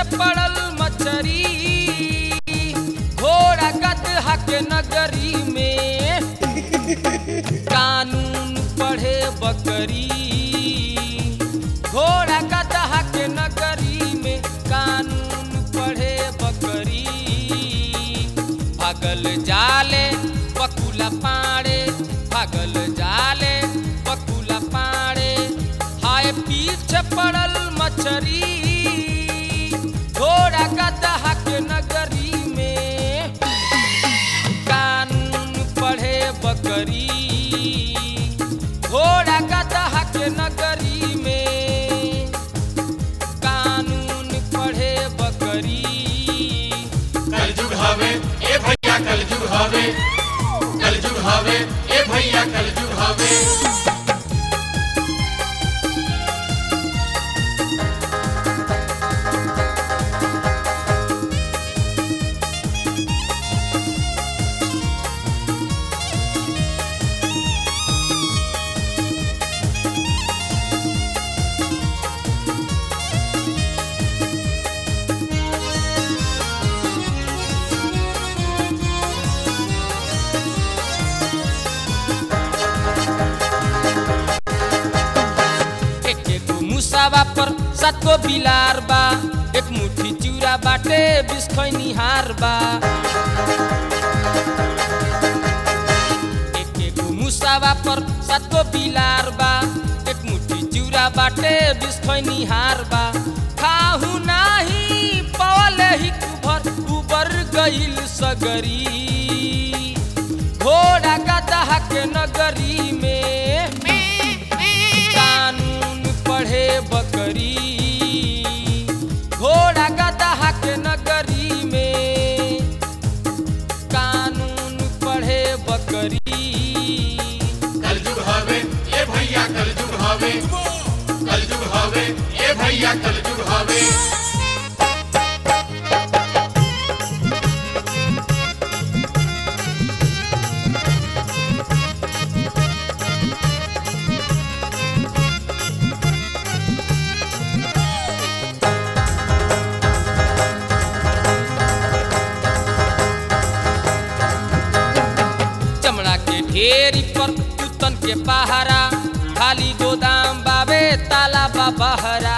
पड़ल मछरी घोड़ा गदहा के नगरी में कानून पढ़े बकरी घोड़ा गदहा के नगरी में कानून पढ़े बकरी भागल जाले बकुला पाड़े भागल जाले बकुला पाड़े हाय पीछे पड़ल मछरी घोड़ा गदहा के नगरी में कानून पढ़े बकरी घोड़ा गदहा के नगरी में कानून पढ़े बकरी कलजुग हवे ए भैया कलजुग हवे कलजुग हवे ए भैया कलजुग हवे एक एक मुसावा पर सात गो बिलार बा एक मुट्ठी चूरा बाटे बिस खैनी हार बा एक एक मुसावा पर सात गो बिलार बा एक मुट्ठी चूरा बाटे बिस खैनी हार बा खाहु नाही पवले ही कुभर उबर गइल सगरी घोड़ा गदहा के नगरी में कानून पढ़े बकरी घोड़ा गदहा के नगरी में कानून पढ़े बकरी कलजुग हवे ए भैया कलजुग हवे कलजुग हवे ए भैया कलजुग हवे चमड़ा के ढेरी पर कुतन के पहारा खाली गोदाम बाबे ताला बहरा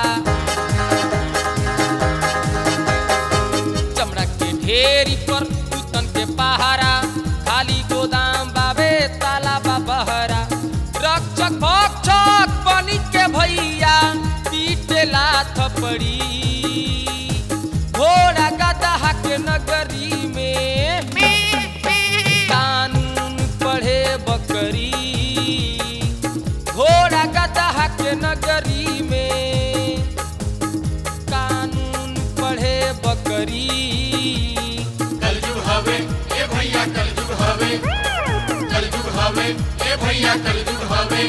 चमड़ा के ढेरी पर कुतन के पहारा खाली गोदाम बाबे ताला बहरा रक्षक भक्षक बनी के भैया पीटे लाथ पड़ी घोड़ा गदहा के नगरी में कानून पढ़े बकरी घोड़ा गदहा के नगरी में कानून पढ़े बकरी कलजुग हवे ए भैया कलजुग हवे कलजुग हवे ए भैया कलजुग हवे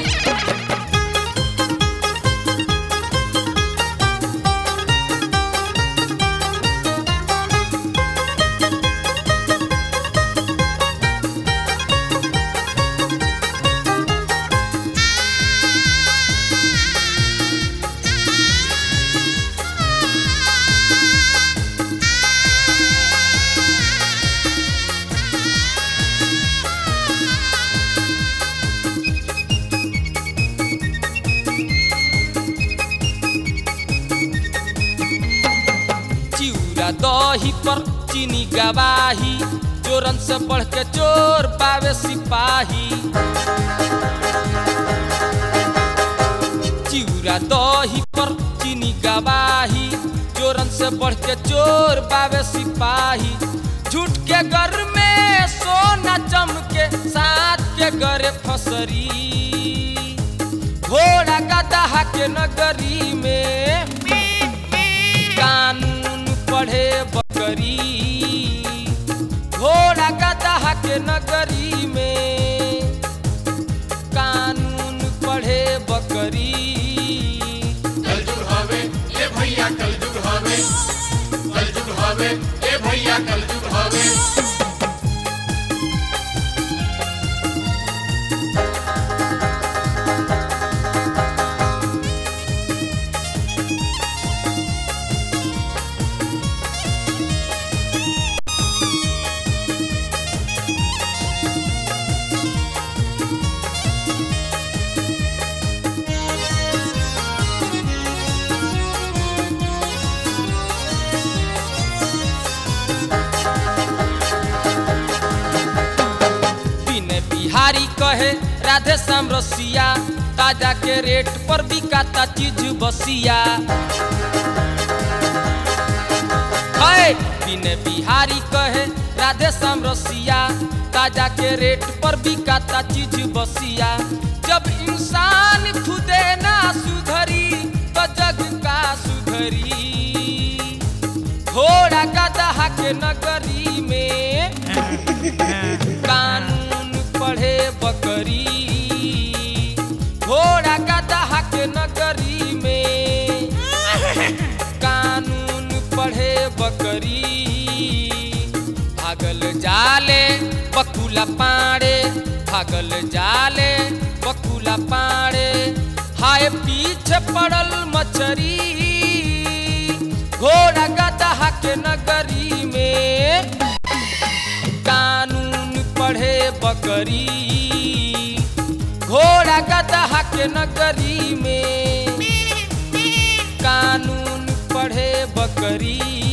चिउरा दही पर चीनी गवाही चोरन से बढ़ के चोर पावे सिपाही चिउरा दही पर चीनी गवाही चोरन से बढ़ के चोर पावे सिपाही झूठ के घर में सोना चमके साथ के गरे फसरी घोड़ा गदहा के नगरी में कानून पढ़े बकरी घोड़ा गदहा के नगरी में कानून पढ़े बकरी कलजुग हवे ए भैया कलजुग हवे कलजुग हवे ए भैया कलजुग हवे कहे राधे श्याम रसिया ताजा के रेट पर बिकाता चीज बसिया है बिने बिहारी कहे राधे श्याम रसिया ताजा के रेट पर बिकाता चीज बसिया जब इंसान खुदे ना सुधरी तो जग का सुधरी घोड़ा गदहा के नगरी में कानून पढ़े बकरी घोड़ा गदहा के नगरी में कानून पढ़े बकरी भागल जाले बकुला पाड़े भागल जाले बकुला पाड़े हाय पीछे पड़ल मछरी घोड़ा गदहा के नगरी में कानून पढ़े बकरी घोड़ा गदहा के नगरी में कानून पढ़े बकरी